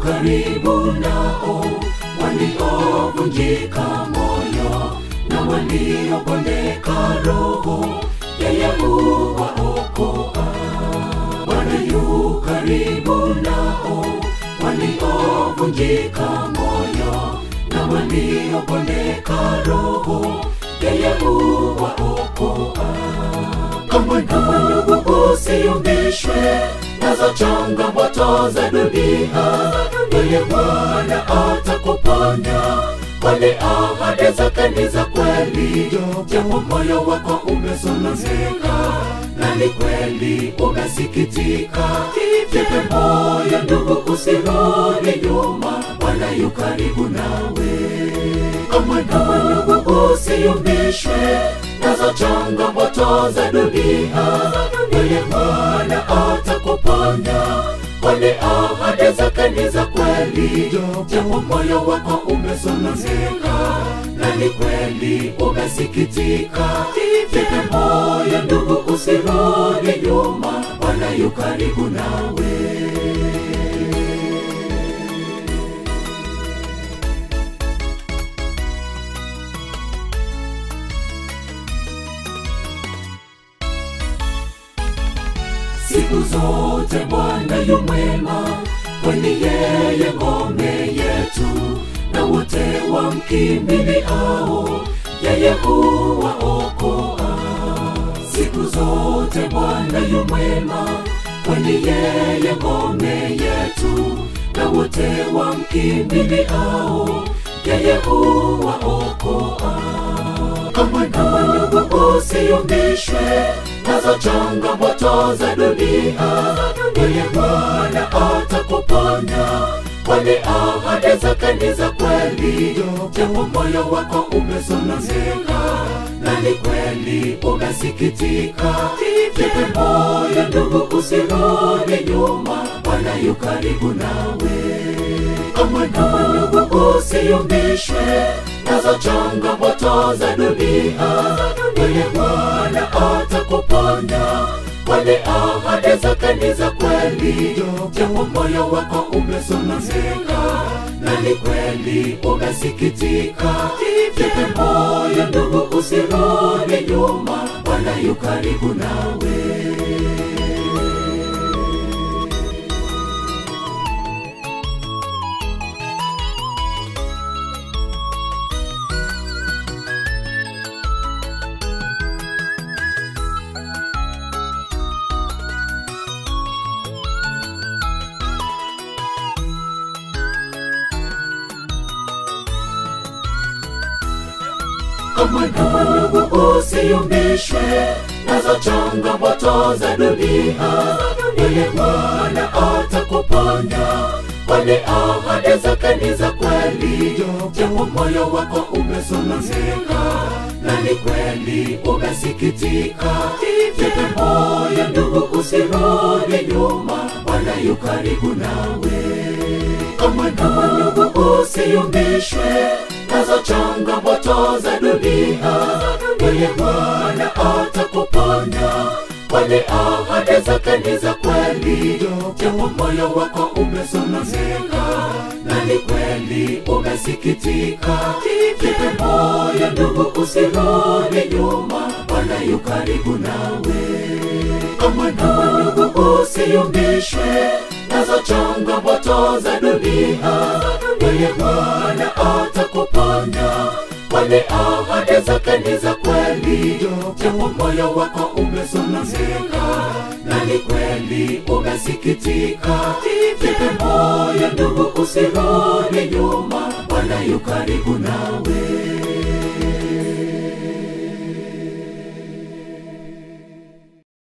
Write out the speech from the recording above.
karibu nao waliovunjika moyo na waliopondeka roho, yeye huwaokoa. Bwana yu karibu nao waliovunjika moyo na waliopondeka roho, yeye huwaokoa. Kamwe kamwe ndugu, usiyumbishwe nazo changamoto za dunia, yeye Bwana atakuponya, kwani ahadi zake ni za kweli. Japo moyo wako umesononeka na ni kweli umesikitika, jipe moyo ndugu, usirudi nyuma, Bwana yu karibu nawe. Kamwe kamwe ndugu, usiyumbishwe nazo changamoto za dunia, yeye Bwana atakuponya, kwani ahadi zake ni za kweli. Japo moyo wako umesononeka na ni kweli umesikitika, jipe moyo ndugu, usirudi nyuma, Bwana yu karibu nawe. siku zote Bwana yu mwema, kwani yeye ngome yetu, na wote wamkimbiliao yeye huwaokoa. Siku zote Bwana yu mwema, kwani yeye ngome yetu, na wote wamkimbiliao yeye huwaokoa. Kamwe kamwe ndugu, usiyumbishwe nazo changamoto za dunia, yeye Bwana atakuponya, kwani ahadi zake ni za kweli. Japo moyo wako umesononeka na ni kweli umesikitika, jipe moyo ndugu, usirudi nyuma, Bwana yu karibu nawe. Kamwe kamwe ndugu, usiyumbishwe nazo changamoto za dunia, yeye Bwana atakuponya, kwani ahadi zake ni za kweli. Japo moyo wako umesononeka na ni kweli umesikitika, jipe moyo ndugu, usirudi nyuma, Bwana yu karibu nawe. Kamwe kamwe ndugu, usiyumbishwe nazo changamoto za dunia, yeye Bwana atakuponya, kwani ahadi zake ni za kweli. Japo moyo wako umesononeka na ni kweli umesikitika, jipe moyo ndugu, usirudi nyuma, Bwana yu karibu nawe. Kamwe kamwe ndugu, usiyumbishwe nazo changamoto za dunia, yeye Bwana atakuponya, kwani ahadi zake ni za kweli. Japo moyo wako umesononeka na ni kweli umesikitika, jipe moyo ndugu, usirudi nyuma, Bwana yu karibu nawe. Kamwe kamwe ndugu, usiyumbishwe nazo changamoto za dunia, yeye Bwana atakuponya, kwani ahadi zake ni za kweli. Japo moyo wako umesononeka na ni kweli umesikitika, jipe moyo ndugu, usirudi nyuma, Bwana yu karibu nawe.